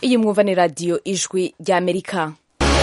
iyi mwumva ni radiyo ijwi ry'amerika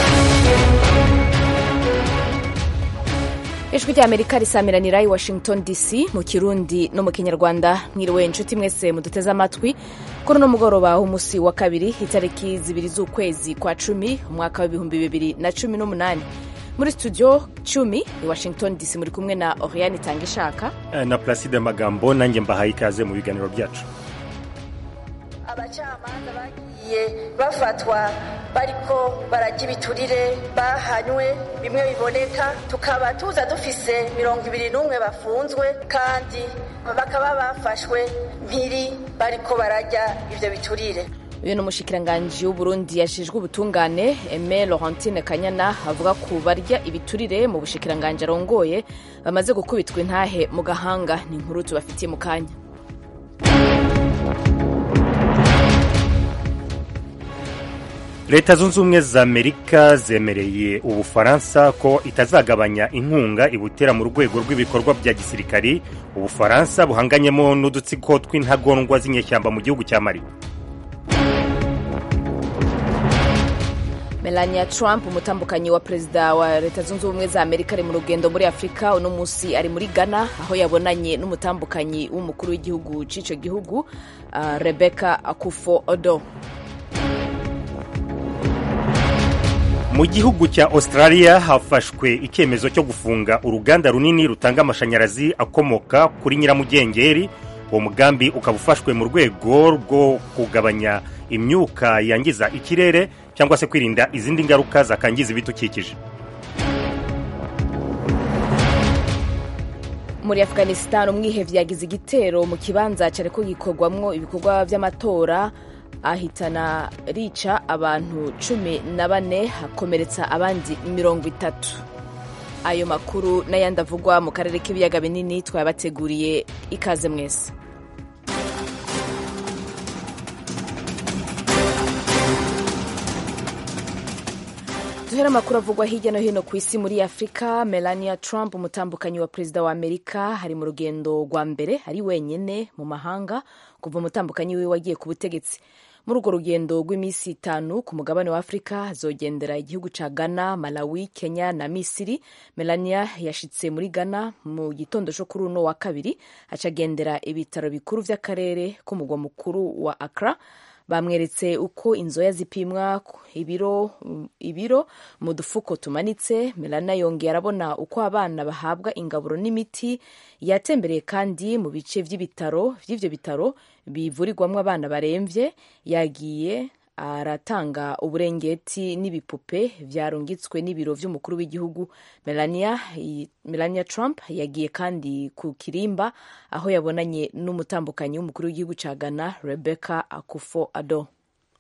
ijwi ry'amerika risamiranira i washington dc mu kirundi no mu kinyarwanda mwiriwe inshuti mwese muduteze amatwi kuri uno mugoroba w'umunsi wa kabiri itariki zibiri z'ukwezi kwa cumi umwaka w'ibihumbi bibiri na cumi n'umunani muri studio cumi i washington dc muri kumwe na oriane itanga ishaka na placide magambo nanjye mbahaye ikaze mu biganiro byacu abacamanza bagiye bafatwa bariko barajya ibiturire bahanywe bimwe biboneka tukaba tuza dufise mirongo ibiri n'umwe bafunzwe kandi bakaba bafashwe mpiri bariko barajya ivyo biturire uyu ni umushikiranganji w'uburundi yashijwe ubutungane eme laurentine kanyana avuga ku barya ibiturire mu bushikiranganji arongoye bamaze gukubitwa intahe mu gahanga ni inkuru tubafitiye mu kanya leta zunze ubumwe za amerika zemereye ubufaransa ko itazagabanya inkunga ibutera mu rwego rw'ibikorwa bya gisirikari ubufaransa buhanganyemo n'udutsiko tw'intagondwa z'inyeshyamba mu gihugu cya mali melania trump umutambukanyi wa perezida wa leta zunze ubumwe za amerika ari mu rugendo muri afurika uno munsi ari muri ghana aho yabonanye n'umutambukanyi w'umukuru w'igihugu cy'icyo gihugu uh, rebecca akufo odo mu gihugu cya australia hafashwe icyemezo cyo gufunga uruganda runini rutanga amashanyarazi akomoka kuri nyiramugengeri uwo mugambi ukaba ufashwe mu rwego rwo kugabanya imyuka yangiza ikirere cyangwa se kwirinda izindi ngaruka zakangiza ibidukikije muri afghanistan umwihevyi yagize igitero mu kibanza cyariko gikorwamwo ibikorwa vy'amatora ahitana rica abantu cumi na bane hakomeretsa abandi mirongo itatu ayo makuru n'ayandi avugwa mu karere k'ibiyaga binini twabateguriye ikaze mwese duhera amakuru avugwa hirya no hino ku isi muri afurika melania trump umutambukanyi wa perezida wa amerika hari mu rugendo rwa mbere ari wenyine mu mahanga kuva umutambukanyi wiwe wagiye ku butegetsi muri urwo rugendo rw'iminsi itanu ku mugabane wa afurika azogendera igihugu ca ghana malawi kenya na misiri melania yashitse muri ghana mu gitondo co kuri uno wa kabiri acagendera ibitaro bikuru vy'akarere k'umugwa mukuru wa accra bamweretse uko inzoya zipimwa ibiro ibiro mu dufuko tumanitse melania yongeye arabona uko abana bahabwa ingaburo n'imiti yatembereye kandi mu bice vy'ibitaro vy'ivyo bitaro bivurirwamwo abana baremvye yagiye aratanga uburengeti n'ibipupe vyarungitswe n'ibiro vy'umukuru w'igihugu melania, melania trump yagiye kandi ku kirimba aho yabonanye n'umutambukanyi w'umukuru w'igihugu ca ghana rebecca akufo ado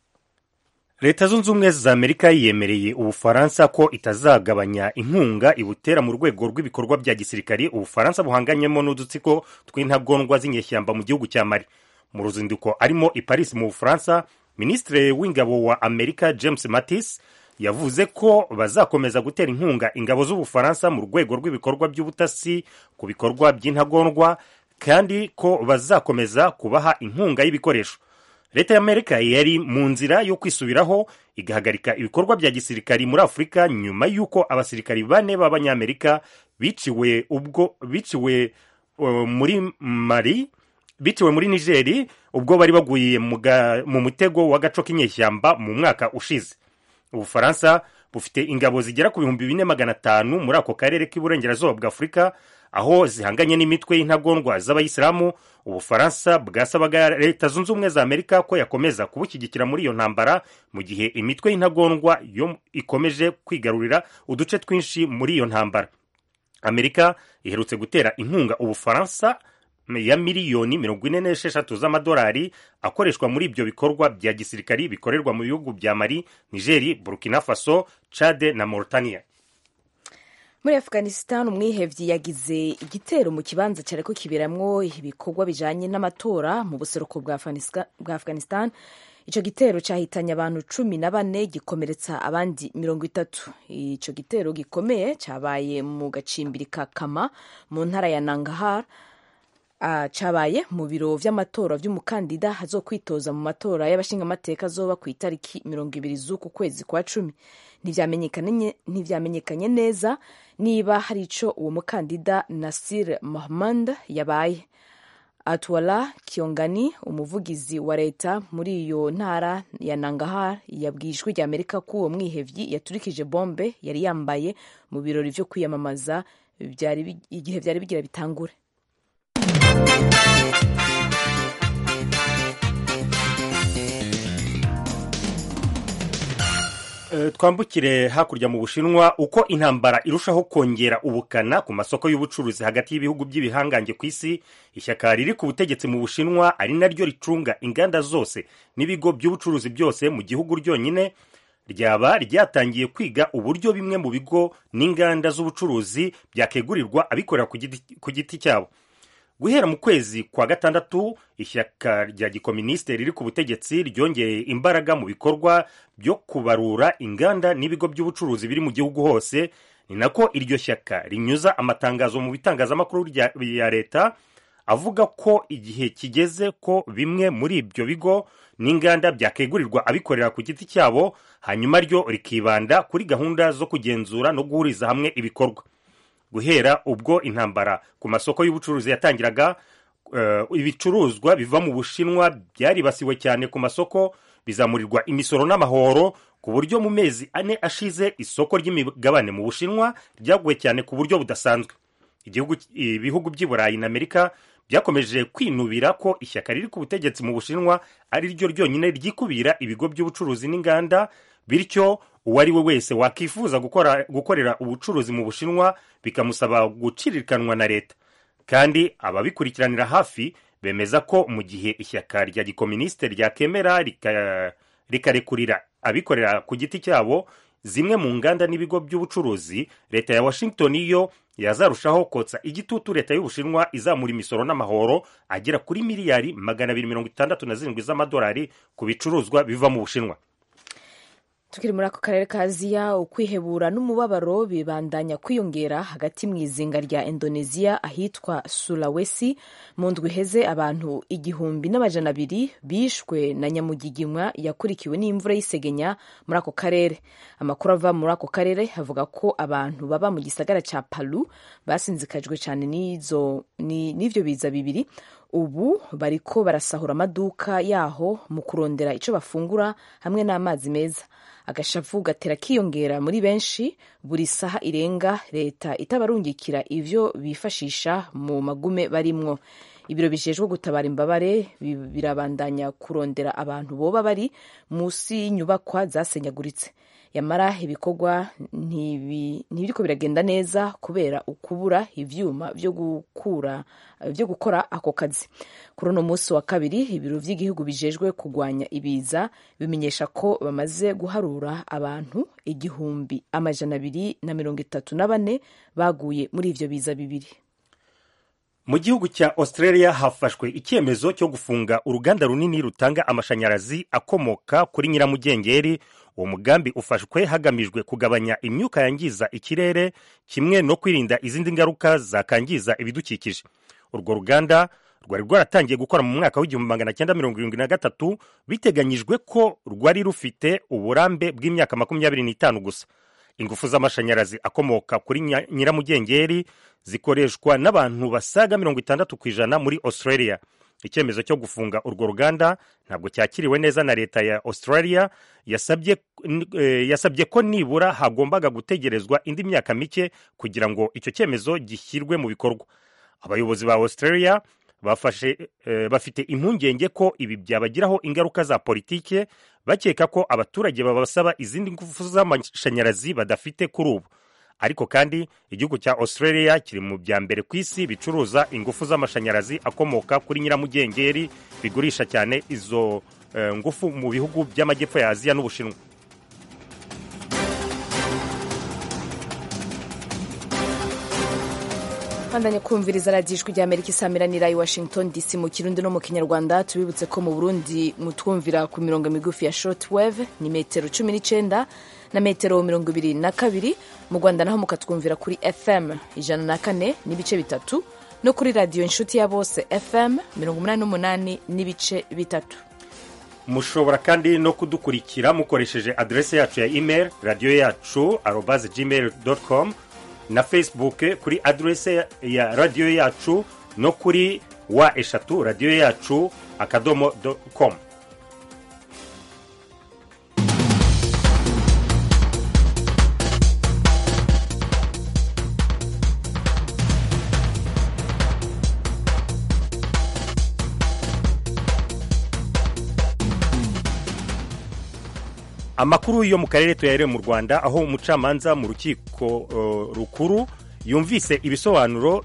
leta zunze ubumwe za amerika yemereye ubufaransa ko itazagabanya inkunga ibutera mu rwego rw'ibikorwa bya gisirikari ubufaransa buhanganyemo n'udutsiko tw'intagondwa z'inyeshyamba mu gihugu cya mali mu ruzinduko arimo i paris mu bufaransa minisitiri w'ingabo wa amerika james mattis yavuze ko bazakomeza gutera inkunga ingabo z'ubufaransa mu rwego rw'ibikorwa by'ubutasi ku bikorwa by'intagondwa kandi ko bazakomeza kubaha inkunga y'ibikoresho leta y'amerika yari mu nzira yo kwisubiraho igahagarika ibikorwa bya gisirikari muri afurika nyuma y'uko abasirikari bane b'abanyamerika biciwe ubwo biciwe uh, muri mari biciwe muri nigeri ubwo bari baguye mu mutego w'agaco k'inyeshyamba mu mwaka ushize ubufaransa bufite ingabo zigera ku bihumbi bine magana atanu muri ako karere k'iburengerazuba bwa afurika aho zihanganye n'imitwe y'intagondwa z'abayisilamu ubufaransa bwasabaga leta zunze ubumwe za amerika ko yakomeza kubushyigikira muri iyo ntambara mu gihe imitwe y'intagondwa yo ikomeje kwigarurira uduce twinshi muri iyo ntambara amerika iherutse gutera inkunga ubufaransa ya miliyoni mirongo ine n'esheshatu z'amadolari akoreshwa muri ibyo bikorwa bya gisirikari bikorerwa mu bihugu bya mali nigeri burkina faso chade na mauritania muri afghanistan umwihevyi yagize igitero mu kibanza cyariko kiberamwo ibikorwa bijanye n'amatora mu buseruko bwa afghanistan ico gitero cyahitanye abantu cumi na bane gikomeretsa abandi mirongo itatu ico gitero gikomeye cyabaye mu gacimbiri ka kama mu ntara ya nangahar uh, cabaye mu biro vy'amatora vy'umukandida hazokwitoza mu matora y'abashingamateka azoba ku itariki mirongo ibiri z'uku kwezi kwa cumi ntivyamenyekanye neza niba hari ico uwo mukandida nasir mahmud yabaye atwala kiongani umuvugizi wa leta muri iyo ntara ya nangahar yabwiye ijwi rya amerika ko uwo mwihevyi yaturikije bombe yari yambaye mu birori vyo kwiyamamaza igihe vyari bigira bitangure twambukire hakurya mu bushinwa uko intambara irushaho kongera ubukana ku masoko y'ubucuruzi hagati y'ibihugu by'ibihangange ku isi ishyaka riri ku butegetsi mu bushinwa ari naryo ricunga inganda zose n'ibigo by'ubucuruzi byose mu gihugu ryonyine ryaba ryatangiye kwiga uburyo bimwe mu bigo n'inganda z'ubucuruzi byakegurirwa abikorera ku giti cyabo guhera mu kwezi kwa gatandatu ishyaka rya gikominisite riri ku butegetsi ryongeye imbaraga mu bikorwa byo kubarura inganda n'ibigo by'ubucuruzi biri mu gihugu hose ni nako iryo shyaka rinyuza amatangazo mu bitangazamakuru ya leta avuga ko igihe kigeze ko bimwe muri ibyo bigo n'inganda byakegurirwa abikorera ku giti cyabo hanyuma ryo rikibanda kuri gahunda zo kugenzura no guhuriza hamwe ibikorwa guhera ubwo intambara ku masoko y'ubucuruzi yatangiraga ibicuruzwa biva mu bushinwa byaribasiwe cyane ku masoko bizamurirwa imisoro n'amahoro ku buryo mu mezi ane ashize isoko ry'imigabane mu bushinwa ryaguye cyane ku buryo budasanzwe ibihugu by'i burayi na amerika byakomeje kwinubira ko ishyaka riri ku butegetsi mu bushinwa ari ryo ryonyine ryikubira ibigo by'ubucuruzi n'inganda bityo uwo ari we wese wakwifuza gukorera ubucuruzi mu bushinwa bikamusaba gucirikanwa na leta kandi ababikurikiranira hafi bemeza ko mu gihe ishyaka rya gikominisite ryakemera rikarekurira abikorera ku giti cyabo zimwe mu nganda n'ibigo by'ubucuruzi leta ya washington yo yazarushaho kotsa igitutu leta y'ubushinwa izamura imisoro n'amahoro agera kuri miliyari magana abiri mirongo itandatu na zirindwi z'amadolari ku bicuruzwa biva mu bushinwa tukiri muri ako karere ka aziya ukwihebura n'umubabaro bibandanya kwiyongera hagati mu izinga rya indoneziya ahitwa sulawesi mu ndwi iheze abantu igihumbi n'amajana abiri bishwe na nyamugigimwa yakurikiwe n'imvura y'isegenya muri ako karere amakuru ava muri ako karere avuga ko abantu baba mu gisagara cya palu basinzikajwe cyane n'ivyo biza bibiri ubu bariko barasahura amaduka yaho mu kurondera icyo bafungura hamwe n'amazi meza agashavu gatera kiyongera muri benshi buri saha irenga leta itabarungikira ivyo bifashisha mu magume barimwo ibiro bijejwe gutabara imbabare birabandanya kurondera abantu boba bari munsi y'inyubakwa zasenyaguritse yamara ibikorwa ntibiriko biragenda neza kubera ukubura ivyuma vyo gukura vyo gukora ako kazi kuri uno munsi wa kabiri ibiro vy'igihugu bijejwe kugwanya ibiza bimenyesha ko bamaze guharura abantu igihumbi amajana abiri na mirongo itatu na bane baguye muri ivyo biza bibiri mu gihugu cya australia hafashwe icyemezo cyo gufunga uruganda runini rutanga amashanyarazi akomoka kuri nyiramugengeri uwo mugambi ufashwe hagamijwe kugabanya imyuka yangiza ikirere kimwe no kwirinda izindi ngaruka zakangiza ibidukikije urwo ruganda rwari rwaratangiye gukora mu mwaka w'igihumbi magana cyenda mirongo irindwi na gatatu biteganyijwe ko rwari rufite uburambe bw'imyaka makumyabiri n'itanu gusa ingufu z'amashanyarazi akomoka kuri nyiramugengeri zikoreshwa n'abantu basaga mirongo itandatu ku ijana muri australia icyemezo cyo gufunga urwo ruganda ntabwo cyakiriwe neza na leta ya australia yasabye, eh, yasabye ko nibura hagombaga gutegerezwa indi myaka mike kugira ngo icyo cyemezo gishyirwe mu bikorwa abayobozi ba australia bafashe eh, bafite impungenge ko ibi byabagiraho ingaruka za politike bakeka ko abaturage babasaba izindi ngufu z'amashanyarazi badafite kuri ubu ariko kandi igihugu cya australia kiri mu bya mbere ku isi bicuruza ingufu z'amashanyarazi akomoka kuri nyiramugengeri bigurisha cyane izo uh, ngufu mu bihugu by'amajyepfo ya aziya n'ubushinwa bandanya kumviriza radiyo ijwi ry'amerika isamiranira i washington dc mu kirundi no mu kinyarwanda tubibutse ko mu burundi mutwumvira ku mirongo migufi ya shortwave ni metero cumi n'icyenda na metero mirongo ibiri na kabiri mu rwanda naho mukatwumvira kuri fm ijana na kane n'ibice bitatu no kuri radiyo inshuti ya bose fm mirongo umunani n'umunani n'ibice bitatu mushobora kandi no kudukurikira mukoresheje aderese yacu ya email radiyo yacu arobaze gmail com na facebook kuri aderese ya radiyo yacu no kuri wa eshatu radiyo yacu akadomo com amakuru yo mu karere tuyahere mu rwanda aho umucamanza mu rukiko uh, rukuru yumvise ibisobanuro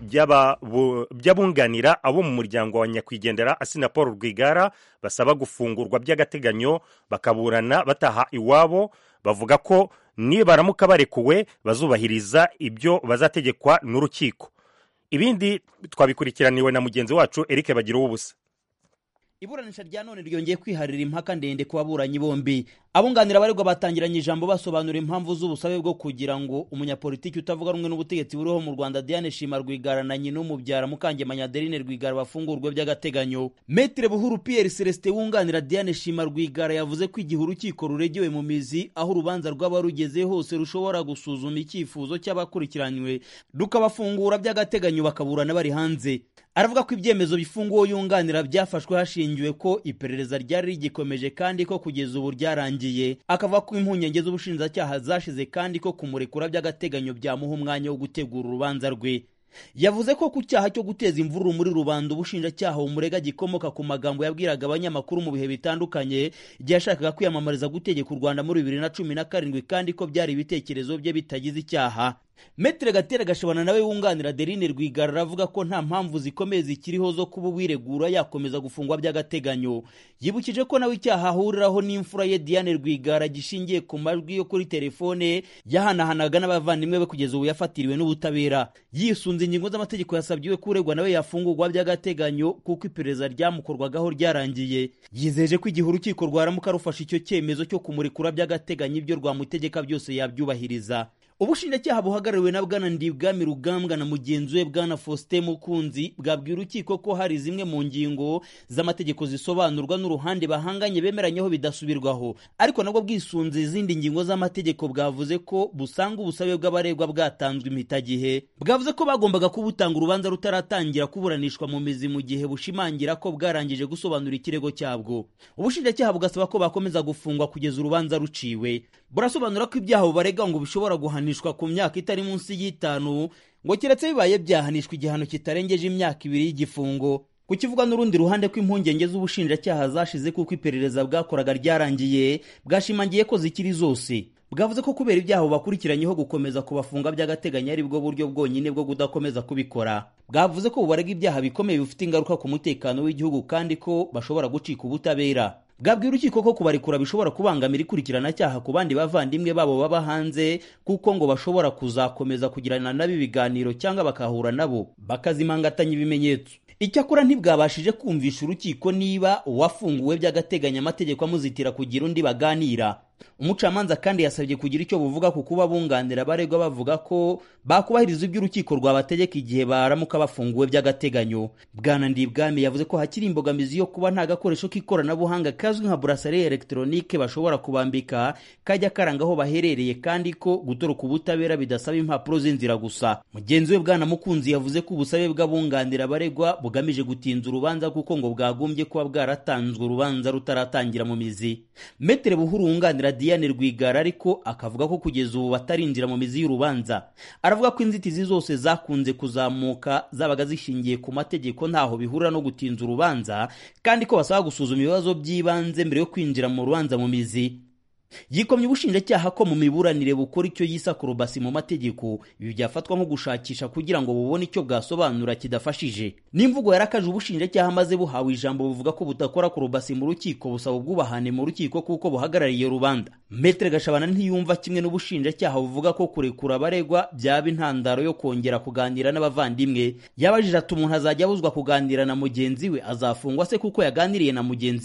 by'abunganira abo mu muryango wa nyakwigendera asina paul rwigara basaba gufungurwa by'agateganyo bakaburana bataha iwabo bavuga ko nibaramuka barekuwe bazubahiriza ibyo bazategekwa n'urukiko ibindi twabikurikiraniwe na mugenzi wacu eric bagira ubusa iburanisha rya none ryongeye kwiharira impaka ndende ku baburanyi bombi abunganira abaregwa batangiranye ijambo basobanura impamvu z'ubusabe bwo kugira ngo umunyapolitiki utavuga rumwe n'ubutegetsi buriho mu rwanda diane shima rwigara na nyina umubyara mukangemanya adeline rwigara bafungurwe by'agateganyo metere buhuru pierre celestin wunganira diane shima rwigara yavuze ko igihe urukiko ruregewe mu mizi aho urubanza rwaba rugeze hose rushobora gusuzuma icyifuzo cy'abakurikiranywe rukabafungura by'agateganyo bakaburana bari hanze aravuga ko ibyemezo bifunguwe yunganira byafashwe hashingiwe ko iperereza ryari rigikomeje kandi ko kugeza ubu ryarangiye akavuga ko impungenge z'ubushinjacyaha zashize kandi ko kumurekura by'agateganyo byamuha umwanya wo gutegura urubanza rwe yavuze ko ku cyaha cyo guteza imvururu muri rubanda ubushinjacyaha bumurega gikomoka ku magambo yabwiraga abanyamakuru mu bihe bitandukanye igihe yashakaga kwiyamamariza gutegeka u rwanda muri bibiri na cumi na karindwi kandi ko byari ibitekerezo bye bitagize icyaha metere gatera gashabana nawe wunganira adeline rwigara aravuga ko nta mpamvu zikomeye zikiriho zo kuba uwiregura yakomeza gufungwa by'agateganyo yibukije ko nawe icyaha ahuriraho n'imfura ye diane rwigara gishingiye ku majwi yo kuri telefone yahanahanaga n'abavandimwe be kugeza ubu yafatiriwe n'ubutabera yisunze ingingo z'amategeko yasabye ko uregwa nawe yafungurwa by'agateganyo kuko iperereza ryamukorwagaho ryarangiye yizeje ko igihe urukiko rwaramuka rufashe icyo cyemezo cyo kumurekura by'agateganyo ibyo rwamutegeka byose yabyubahiriza ubushinjacyaha buhagarariwe na bwana ndibwami rugambwa na mugenzi we bwana faustin mukunzi bwabwiye urukiko ko hari zimwe mu ngingo z'amategeko zisobanurwa n'uruhande bahanganye bemeranyeho bidasubirwaho ariko nabwo bwisunze izindi ngingo z'amategeko bwavuze ko busanga ubusabe bw'abaregwa bwatanzwe impitagihe bwavuze ko bagombaga kubutanga urubanza rutaratangira kuburanishwa mu mizi mu gihe bushimangira ko bwarangije gusobanura ikirego cyabwo ubushinjacyaha bugasaba ko bakomeza gufungwa kugeza urubanza ruciwe burasobanura ko ibyaha bubarega ngo bishobora guhanishwa ku myaka itari munsi y'itanu ngo keretse bibaye byahanishwa igihano kitarengeje imyaka ibiri y'igifungo kukivuga n'urundi ruhande ko impungenge z'ubushinjacyaha zashize kuko iperereza bwakoraga ryarangiye bwashimangiye ko zikiri zose bwavuze ko kubera ibyaha bubakurikiranyeho gukomeza kubafunga by'agateganyo ari bwo buryo bwonyine bwo kudakomeza kubikora bwavuze ko bubarega ibyaha bikomeye bifite ingaruka ku mutekano w'igihugu kandi ko bashobora gucika ubutabera bwabwira urukiko ko kubarekura bishobora kubangamira ikurikirana ku bandi bavandimwe babo baba hanze kuko ngo bashobora kuzakomeza kugirana nabo ibiganiro cyangwa bakahura nabo bakazimangatanya ibimenyetso icyakora ntibwabashije kumvisha urukiko niba uwafunguwe by'agateganyo amategeko amuzitira kugira undi baganira umucamanza kandi yasabye kugira icyo buvuga ku kuba bunganira abaregwa bavuga ko bakubahiriza ibyo urukiko rwabategeka igihe baramuka bafunguwe by'agateganyo bwana ndibwami yavuze ko hakiri imbogamizi yo kuba nta gakoresho k'ikoranabuhanga kazwi nka burasari elegitoronike bashobora kubambika kajya karanga aho baherereye kandi ko gutoroka ubutabera bidasaba impapuro z'inzira gusa mugenzi we bwana mukunzi yavuze ko ubusabe bw'abunganira abaregwa bugamije gutinza urubanza kuko ngo bwagombye kuba bwaratanzwe urubanza rutaratangira mu mizi metere buhuru wunganira diane rwigara ariko akavuga ko kugeza ubu batarinjira mu mizi y'urubanza aravuga ko inzitizi zose zakunze kuzamuka zabaga zishingiye ku mategeko ntaho bihurira no gutinza urubanza kandi ko basaba gusuzuma ibibazo by'ibanze mbere yo kwinjira mu rubanza mu mizi yikomye ubushinjacyaha ko mu miburanire bukora icyo yisa kurubasi mu mategeko ibi byafatwa nko gushakisha kugira ngo bubone icyo bwasobanura kidafashije n'imvugo yarakaje ubushinjacyaha maze buhawe ijambo buvuga ko budakora kurubasi mu rukiko busaba ubwubahane mu rukiko kuko buhagarariye rubanda metere gashabana ntiyumva kimwe n'ubushinjacyaha buvuga ko kurekura abaregwa byaba intandaro yo kongera kuganira n'abavandimwe yabajije ati umuntu azajya abuzwa kuganira na mugenzi we azafungwa se kuko yaganiriye na mugenzi we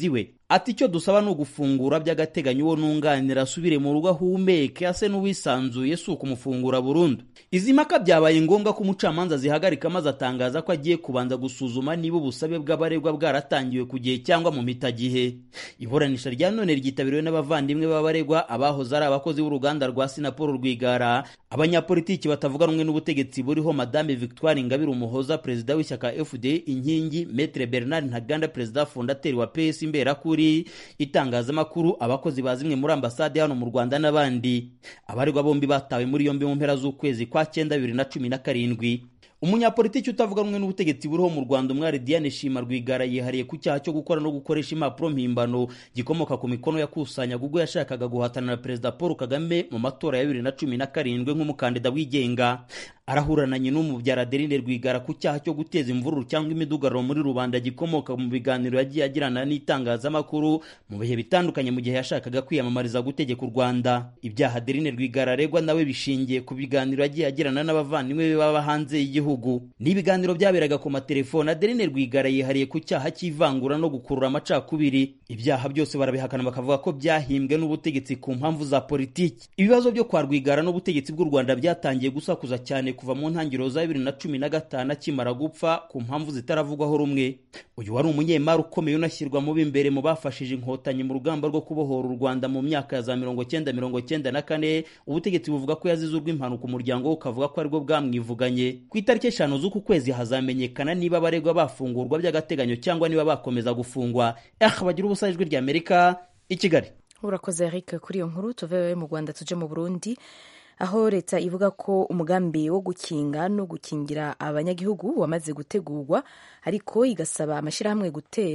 ati icyo dusaba ni ugufungura by'agateganyo uwo nunganira asubire mu rugo ahumeke ase n'uwisanzuye si ukumufungura burundu izi mpaka byabaye ngombwa ko umucamanza zihagarika maze atangaza ko agiye kubanza gusuzuma niba ubusabe bw'abaregwa bwaratangiwe ku gihe cyangwa mu mitagihe iburanisha rya none ryitabiriwe n'abavandimwe b'abaregwa abahoze ari abakozi b'uruganda rwa sinapolo rwigara abanyapolitiki batavuga rumwe n'ubutegetsi buriho madame victoire ingabire umuhoza perezida w'ishyaka fd inkingi metre bernard ntaganda perezida fondateri wa ps imberakuri itangazamakuru abakozi ba zimwe muri ambasade hano mu rwanda n'abandi abaregwa bombi batawe muri yombi mu mpera z'ukwezi kwa cyenda bibiri na cumi na karindwi umunyapolitiki utavuga rumwe n'ubutegetsi buriho mu rwanda umwari diane shima rwigara yihariye ku cyaha cyo gukora no gukoresha impapuro mpimbano gikomoka ku mikono yakusanyaga ubwo yashakaga guhatana na perezida paul kagame mu matora ya bibiri na cumi na karindwi nk'umukandida wigenga arahurananye n'umubyara adeline rwigara ku cyaha cyo guteza imvururu cyangwa imidugararo muri rubanda gikomoka mu biganiro yagiye agirana n'itangazamakuru mu bihe bitandukanye mu gihe yashakaga kwiyamamariza gutegeka u rwanda ibyaha adeline rwigara aregwa nawe bishingiye ku biganiro yagiye agirana n'abavandimwe be baba hanze y'igihugu ni ibiganiro byaberaga ku matelefone adeline rwigara yihariye ku cyaha cy'ivangura no gukurura amacakubiri ibyaha byose barabihakana bakavuga ko byahimbwe n'ubutegetsi ku mpamvu za politiki ibibazo byo kwa rwigara n'ubutegetsi bw'u rwanda byatangiye gusakuza cyane kuva mu ntangiriro za bibiri na cumi na gatanu akimara gupfa ku mpamvu zitaravugwaho rumwe uyu wari umunyemari ukomeye unashyirwa mu b'imbere mu bafashije inkotanyi mu rugamba rwo kubohora u rwanda mu myaka ya za mirongo cyenda mirongo cyenda na kane ubutegetsi buvuga ko yazize urw'impanuka umuryango we ukavuga ko aribwo bwamwivuganye ku itariki eshanu z'uku kwezi hazamenyekana niba abaregwa bafungurwa by'agateganyo cyangwa niba bakomeza gufungwa eh bagira ubusa ijwi rya amerika i kigali urakoze eric kuri iyo nkuru tuve mu rwanda tuje mu burundi aho leta ivuga ko umugambi wo gukinga no gukingira abanyagihugu wamaze gutegurwa ariko igasaba amashyirahamwe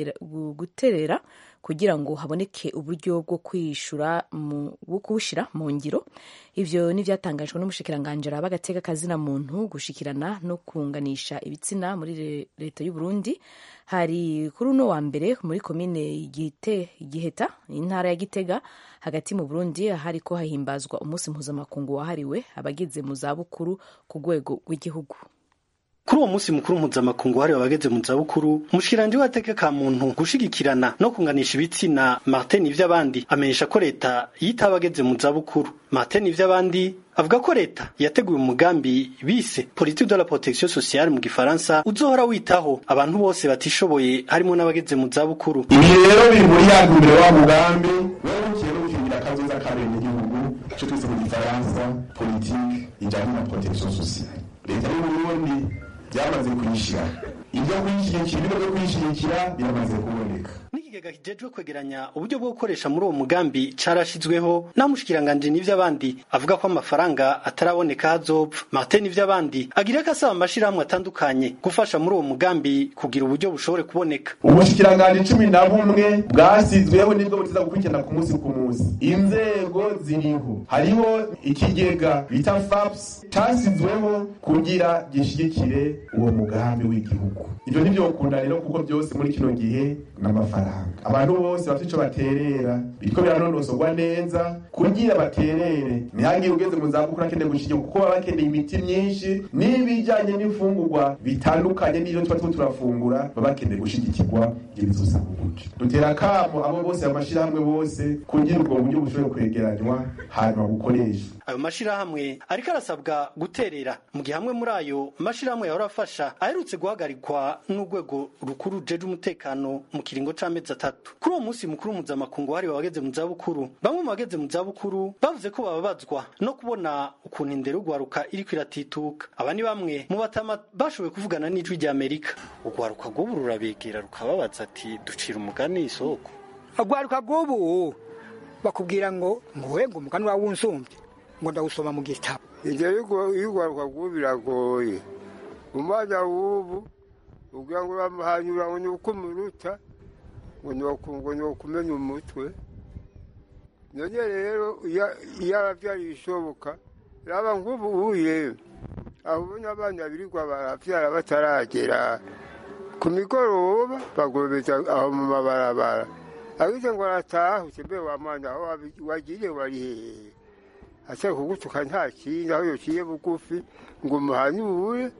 guterera kugira ngo haboneke uburyo bwo kwishura bwo kuwushyira mu ngiro ibyo ni byatangajwe n'umushikiranganjira b'agateka kazina muntu gushikirana no kunganisha ibitsina muri leta y'u Burundi hari kuri uno wa mbere muri komine giheta intara ya gitega hagati mu burundi hari ko hahimbazwa umunsi mpuzamakungu wahariwe abageze mu zabukuru ku rwego rw'igihugu kuri uwo munsi mukuru mpuzamakungu wahariwe abageze mu zabukuru umushikiranji w'agateka ka muntu gushigikirana no kunganisha ibitsina martin ivy'abandi amenyesha ko leta yita abageze mu zabukuru martin ivy'abandi avuga ko leta yateguye umugambi bise politique de la protection sociale mu gifaransa uzohora witaho abantu bose batishoboye harimo n'abageze mu zabukuru ibi rero biri muri ya ntumbero wa mugambi werukiye no gukingira akazoza kabene igihugu ico twise mu gifaransa politique ijanye na protection sociale leta y'uburundi byamaze kuyishyira ibyo kuyishyigikira ibigo byo kuyishyigikira biramaze kuboneka n'ikigega kijejwe kwegeranya uburyo bwo gukoresha muri uwo mugambi carashizweho naho umushikiranganji n'ivy'abandi avuga ko amafaranga ataraboneka hazopfa martin n'ivy'abandi agira ko asaba amashirahamwe atandukanye gufasha muri uwo mugambi kugira uburyo bushobore kuboneka ubushikiranganji cumi na bumwe bwasizweho nibwo butiza gukurikirana ku munsi ku munsi inzego ziriho hariho ikigega bita faps casizweho kugira gishigikire uwo mugambi w'igihugu ivyo ntivyokunda rero kuko byose muri kino gihe n'amafaranga abantu bose bafite ico baterera biriko biranonosorwa neza kugira baterere ntihagire ugeze mu zabukuru akeneye gushigikirwa kuko baba bakeneye imiti myinshi n'ibijanye n'imfungurwa bitandukanye n'ivyo tuba turiko turafungura baba bakeneye gushigikirwa ibyo bizosaba uburyo dutera akamo abo bose amashirahamwe bose kugira ubwo buryo bushobore kwegeranywa hanyuma bukoresha ayo mashirahamwe ariko arasabwa guterera mu gihe hamwe muri ayo mashirahamwe yahora afasha aherutse guhagarikwa n'urwego rukuru rujeje umutekano mu kiringo c'amezi atatu kuri uwo munsi mukuru mpuzamakungu wahariwe abageze mu zabukuru bamwe mu bageze mu zabukuru bavuze ko bababazwa no kubona ukuntu indero ugwaruka iriko iratituka aba ni bamwe mu batama bashoboye kuvugana n'ijwi rya amerika ugwaruka rw'ubu rurabegera rukababaza ati ducira umugani isoko agwaruka rw'ubu bakubwira ngo nguhe ngo umugani wawe unsumbye ngo ndawusoma mu gitabo ibyo y'ugwaruka rw'ubu biragoye umwana w'ubu ubwira ngo uramuhanyura ngo ni uko umuruta ngo ni ukumenya umutwe none rero iyo ababyara ibishoboka raba nk'ubu uye aho ubona abana birirwa barabyara bataragera ku migoroba bagobeza aho mu mabarabara abize ngo arataha utembe wa mwana aho wagiye wari hehe ashaka kugutuka nta kindi aho yociye bugufi ngo umuhanyure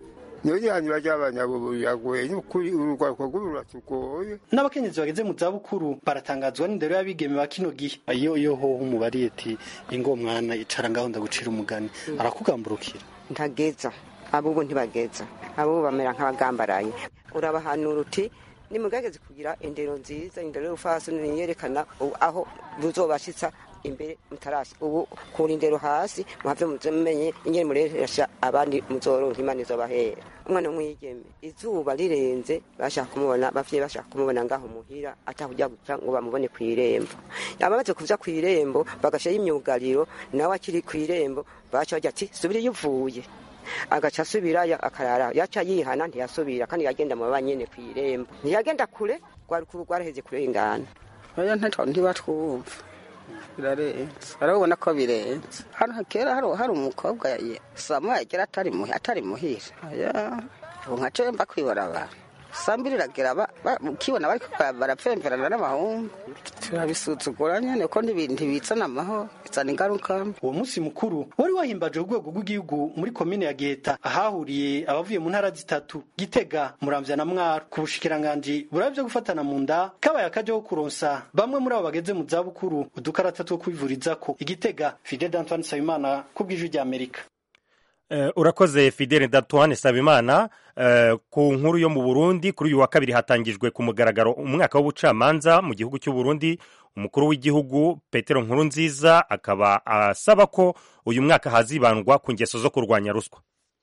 niyo gihanira ry'abanyabo biragoye n'ukuri urugwaruka rw'ubu ruratugoye n'abakenyezi bageze mu zabukuru baratangazwa n'indero y'abigeme ba kino gihe iyo iyo ho umubariye ati ingo mwana icara ngaho ndagucira umugani arakugamburukira ntageza abubu ntibageza abubu bamera nk'abagambaraye urabahanura uti nimugageze kugira indero nziza indero y'ubufasi niyerekana aho buzobashitsa imbere mutarasi ubu kura indero hasi muhave mumenye ingene mureresha abandi muzoronka imana izobahera umwana w'umwigeme izuba rirenze bashaka kumubona bavyeyi bashaka kumubona ngaho muhira atakuja guca ngo bamubone kw'irembo yaba bamaze kuja kw'irembo bagashiraho imyugariro nawe akiri kw'irembo baca bagira ati subira iyo uvuye agaca asubirayo akarara yaca yihana ntiyasubira kandi yagenda mu banyene kw'irembo ntiyagenda kure rwari kuru rwaraheze kurengana oya ntibatwumva birarenze barabona ko birenze hano kera hari umukobwa samuel yagera atari muhira ubu nka cyo mba kwibora abantu sambiri iragera ukibona bariko barapfemperana n'amahungu turabisuzugura nyene ko ntibizana amahoro bizana ingaruka uwo munsi mukuru wari wahimbaje urwego rw'igihugu muri komine ya geta ahahuriye abavuye mu ntara zitatu gitega muramvya na mwaro ku bushikiranganji burabye byo gufatana mu nda kabaye akaje ko kuronsa bamwe muri abo bageze mu zabukuru udukarata two kwivurizako igitega fidel d'antoine nsabimana ku bw'ijwi ry'amerika urakoze fidele datuwane sabimana ku nkuru yo mu burundi kuri uyu wa kabiri hatangijwe ku mugaragaro umwaka w'ubucamanza mu gihugu cy'u Burundi umukuru w'igihugu petero nkuru nziza akaba asaba ko uyu mwaka hazibandwa ku ngeso zo kurwanya ruswa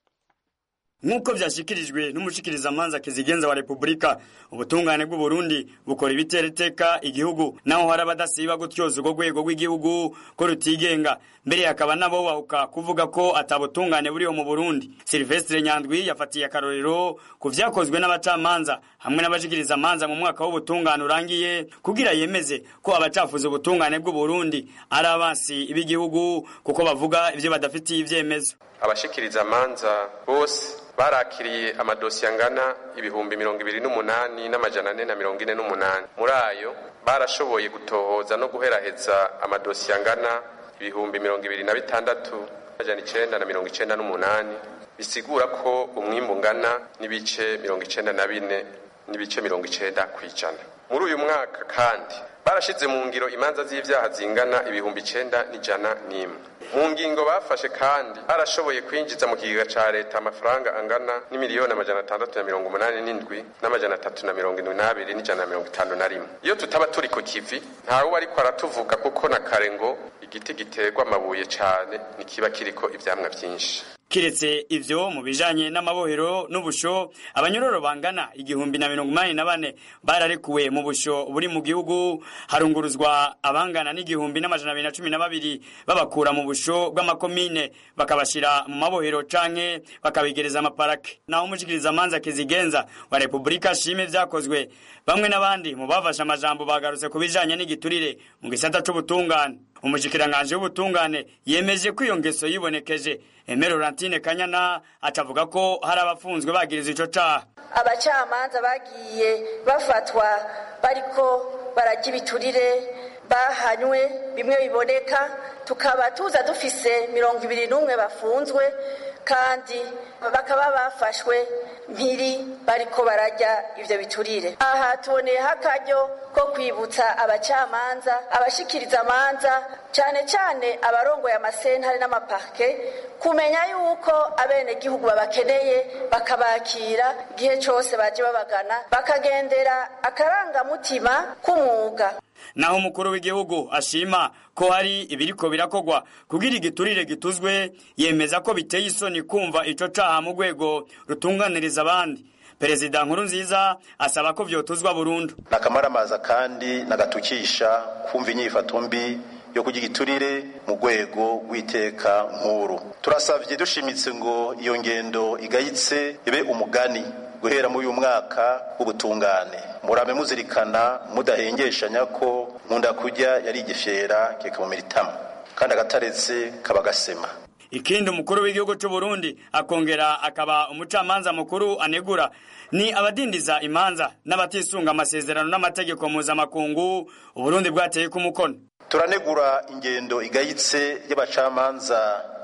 nk'uko byashyikirijwe n'umushikirizamanza kizigenza wa repubulika ubutungane bw'u Burundi bukora ibitereteka igihugu naho hari abadasiba gutyoza urwo rwego rw'igihugu ko rutigenga mbere hakaba nabo bahuka kuvuga ko atabutungane buriho mu burundi silvestre nyandwi yafatiye akarorero ku vyakozwe n'abacamanza hamwe n'abashikirizamanza mu mwaka w'ubutungane urangiye kugira yemeze ko abacafuza ubutungane bw'u Burundi ari abansi b'igihugu kuko bavuga ivyo badafitiye ivyemezo abashikirizamanza bose barakiriye amadosiye angana ibihumbi mirongo ibiri n'umunani n'amajana ane na mirongo ine n'umunani muri ayo barashoboye gutohoza no guheraheza amadosiye angana ibihumbi mirongo ibiri na bitandatu amajana icenda na mirongo icenda n'umunani bisigura ko umwimbu ungana n'ibice mirongo icenda na bine n'ibice mirongo icenda ku ijana muri uyu mwaka kandi barashize mu ngiro imanza z'ivyaha zingana ibihumbi icenda n'ijana n'imwe mu ngingo bafashe kandi barashoboye kwinjiza mu kigega ca leta amafaranga angana n'imiliyoni amajana atandatu na mirongo umunani n'indwi n'amajana atatu na mirongo indwi n'abiri n'ijana na mirongo itanu na rimwe iyo tutaba turi ku kivi ntawe ariko aratuvuga kuko na kare ngo igiti giterwa amabuye cane ntikiba kiriko ivyamwa vyinshi kiretse ivyo mu bijanye n'amabohero n'ubusho abanyororo bangana igihumbi na mirongo umunani na bane bararekuwe mu busho buri mu gihugu harunguruzwa abangana n'igihumbi n'amajana abiri na cumi na babiri babakura mu busho bw'amakomine bakabashira mu mabohero canke bakabigereza amaparake naho umushikirizamanza kizigenza wa repubulika ashime vyakozwe bamwe n'abandi mu bafashe amajambo bagarutse ku bijanye n'igiturire mu gisata c'ubutungane umushikiranganji w'ubutungane yemeje ko iyo ngeso yibonekeje Emero Laurentine Kanyana acavuga ko hari abafunzwe bagiriza ico caha abacamanza bagiye bafatwa bariko barajya ibiturire bahanywe bimwe biboneka tukaba tuza dufise mirongo ibiri n'umwe bafunzwe kandi bakaba bafashwe mpiri bariko barajya ivyo biturire aha tuboneyeho akaryo ko kwibutsa abacamanza abashikiriza amanza cyane cyane abarongoye amasentare n'amaparke kumenya yuko abenegihugu babakeneye bakabakira igihe cyose baje babagana bakagendera akarangamutima k'umwuga naho umukuru w'igihugu ashima ko hari ibiriko birakogwa kugira igiturire gituzwe yemeza ko biteye isoni kumva ico caha mu rwego rutunganiriza abandi perezida nkuru nziza asaba ko vyotuzwa burundu nakamaramaza kandi nagatukisha kumva inyifato mbi yo kugira igiturire mu rwego rw'iteka nkuru turasavye dushimitse ngo iyo ngendo igayitse ibe umugani guhera muri uyu mwaka w'ubutungane murame muzirikana mudahengeshanya ko nkunda kurya yari igifyera kikamumira itama kandi agataretse kaba gasema ikindi umukuru w'igihugu cy'u Burundi akongera akaba umucamanza mukuru anegura ni abadindiza imanza n'abatisunga amasezerano n'amategeko mpuzamakungu uburundi bwateye ku mukono turanegura ingendo igayitse y'abacamanza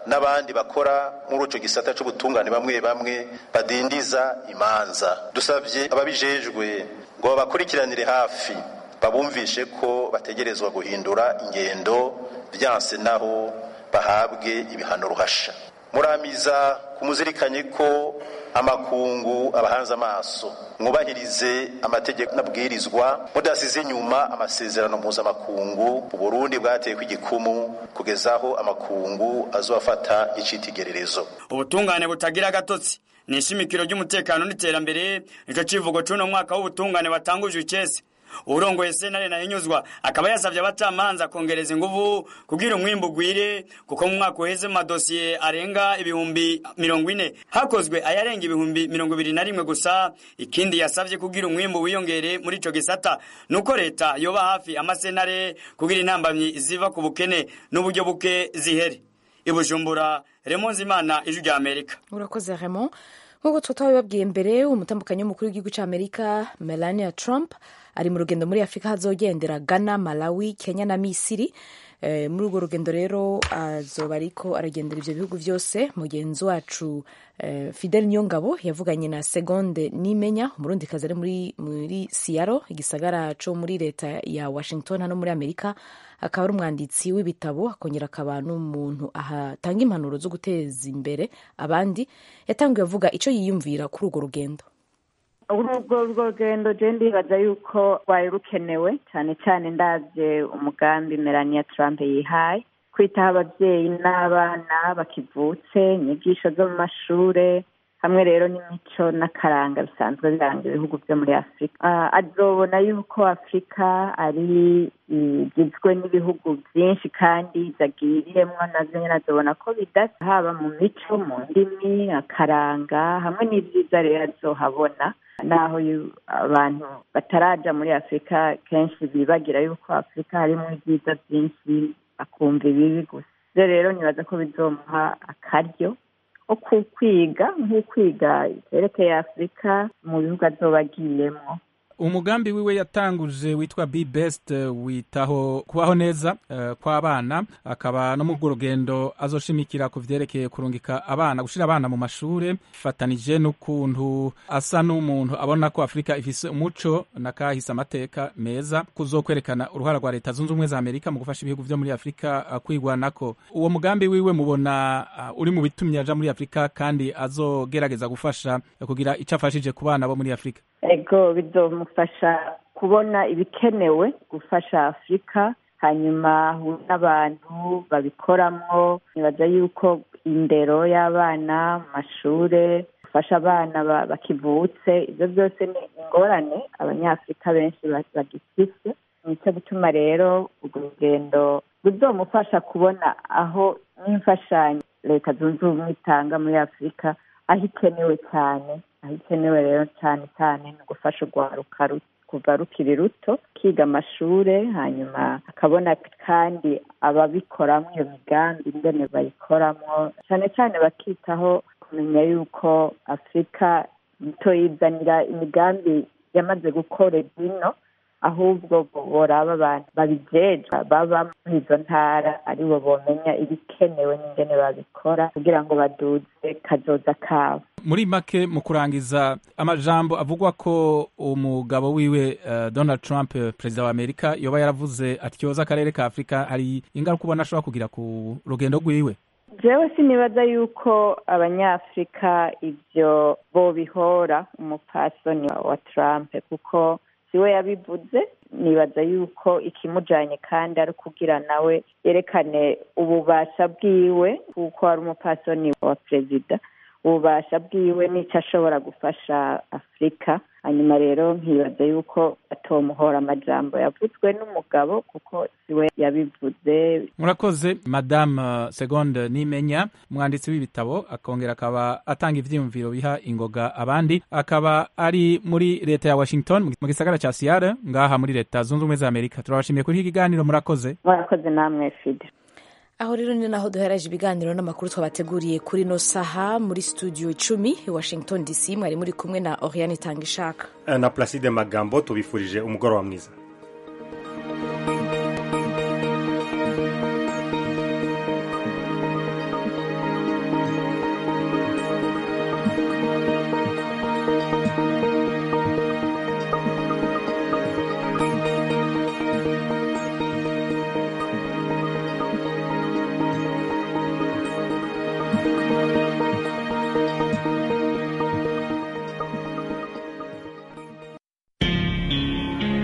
n'abandi bakora muri ico gisata c'ubutungane bamwe bamwe badindiza imanza dusabye ababijejwe ngo babakurikiranire hafi babumvishe ko bategerezwa guhindura ingendo vyanse naho bahabwe ibihano ruhasha muramiza kumuzirikanye ko amakungu abahanze amaso mwubahirize amategeko n'abwirizwa mudasize inyuma amasezerano mpuzamakungu uburundi bwateye kw'igikumu kugeza aho amakungu azofata icitegererezo ubutungane butagira agatotsi ni ishimikiro ry'umutekano n'iterambere nico civugo c'uno mwaka w'ubutungane watangujwe icese urongoye sentare nahinyuzwa akaba yasabye abacamanza kongereza inguvu kugira umwimbu ugwire kuko mu mwaka uheze mu madosiye arenga ibihumbi mirongo ine hakozwe ayarenga ibihumbi mirongo ibiri na rimwe gusa ikindi yasabye kugira umwimbu wiyongere muri ico gisata nuko leta yoba hafi amasentare kugira intambamyi ziva ku bukene n'uburyo buke zihere ibujumbura remonzi imana ijwi rya amerika urakoze Raymond nk'uko twabibabwiye mbere umutambukanyi w'umukuru w'igihugu cy'amerika melania trump ari mu rugendo muri afurika hazogendera ghana malawi kenya na misiri e, muri urwo rugendo rero azoba ariko aragendera ivyo bihugu vyose mugenzi wacu e, fidel nyongabo yavuganye na segonde nimenya umurundikazi ari muri, muri siyaro igisagara co muri leta ya washington hano muri amerika akaba ari umwanditsi w'ibitabo akongera akaba n'umuntu ahatanga impanuro zo guteza imbere abandi yatangiye avuga icyo yiyumvira kuri urwo rugendo urwo rugendo je ndibaza yuko rwari rukenewe cyane cyane ndavye umugambi melania trump yihaye kwitaho abavyeyi n'abana bakivutse inyigisho zo mu mashure hamwe rero n'imico n'akaranga bisanzwe biranga ibihugu byo muri afurika azobona yuko afurika ari igizwe n'ibihugu byinshi kandi zagiriyemwo nazo nyine azobona ko bidasa haba mu mico mu ndimi akaranga hamwe n'ivyiza rero azohabona naho abantu bataraja muri afurika kenshi bibagira yuko afurika harimo ibyiza byinshi bakumva ibibi gusa ivyo rero nibaza ko bizomuha akaryo ko kwiga nk'ukwiga icyerekeye afurika mu bihugu azoba agiyemo umugambi wiwe yatanguje witwa be best witaho kubaho neza uh, kw'abana akaba no mu rugendo azoshimikira ku vyerekeye kurungika abana gushira abana mu mashure fatanije n'ukuntu asa n'umuntu abona ko afurika ifise umuco nakahise amateka meza kuzokwerekana uruhara rwa leta zunze ubumwe za amerika mu gufasha ibihugu vyo muri afurika uh, kwigwanako uwo mugambi wiwe mubona uh, uri mu bitumye aja muri afurika kandi azogerageza gufasha kugira ico afashije ku bana bo muri afurika ego bizomufasha kubona ibikenewe gufasha afurika hanyuma n'abantu babikoramwo nibaza yuko indero y'abana mu mashure gufasha abana bakivutse ibyo byose ni ingorane abanyafurika benshi bagifise nicyo gutuma rero urwo rugendo ruzomufasha kubona aho n'imfashanyo leta zunze ubumwe itanga muri afurika aho ikenewe cyane aho ikenewe rero cyane cyane ni ugufasha urwaruka kuva rukiri ruto kiga amashure hanyuma akabona kandi ababikoramo iyo migambi ingene bayikoramo cyane cyane bakitaho kumenya yuko afurika itoyizanira imigambi yamaze gukora bino ahubwo boraba abantu babijejwe baba muri izo ntara aribo bomenya ibikenewe n'ingene babikora kugira ngo baduze kazoza kabo muri make mu kurangiza amajambo avugwa ko umugabo wiwe uh, donald trump perezida wa amerika yoba yaravuze atyoza akarere ka afurika hari ingaruka ubona ashobora kugira ku rugendo rwiwe jewe sinibaza yuko abanyafurika ivyo bobihora umupasoni wa trump kuko siwe yabivuze nibaza yuko ikimujanye kandi ari kugira nawe yerekane ububasha bwiwe kuko ari umupasoni wa perezida ububasha bwiwe n'icyo ashobora gufasha afurika hanyuma rero nkibaza yuko atomuhora amajambo yavuzwe n'umugabo kuko siwe yabivuze murakoze madame segonde nimenya umwanditsi w'ibitabo akongera akaba atanga ivyiyumviro biha ingoga abandi akaba ari muri leta ya washington mu gisagara ca seattle ngaha muri leta zunze ubumwe za amerika turabashimiye kuri iki kiganiro murakoze murakoze namwe fide aho rero ni naho duheraje ibiganiro n'amakuru twabateguriye kuri no saha muri studio icumi i washington dc mwari muri kumwe na oriane itanga ishaka na placide magambo tubifurije umugoroba mwiza